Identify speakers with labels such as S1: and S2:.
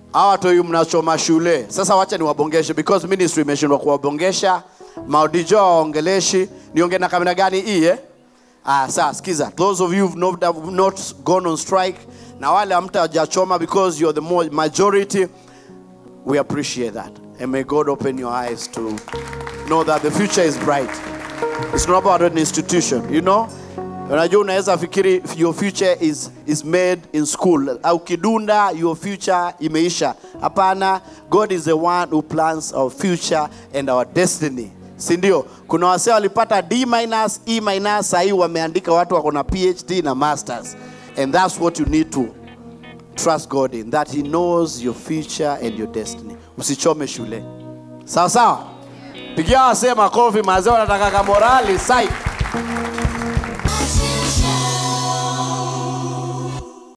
S1: hawa toi mnachoma shule sasa wacha niwabongeshe because ministry imeshindwa kuwabongesha maudijo waongeleshi niongee na kamera gani hii eh? ah, saa skiza those of you who've not, have not gone on strike na wale hamtajachoma because you're the mo- majority we appreciate that and may god open your eyes to know that the future is bright it's not about an institution you know unajua unaweza fikiri your future is, is made in school au kidunda your future imeisha hapana god is the one who plans our future and our destiny si ndio kuna wasee walipata d minus e minus sahii wameandika watu wako na phd na masters and that's what you need to trust god in that he knows your future and your destiny usichome shule sawa sawa pigia wasee makofi mazee wanataka kamorali sai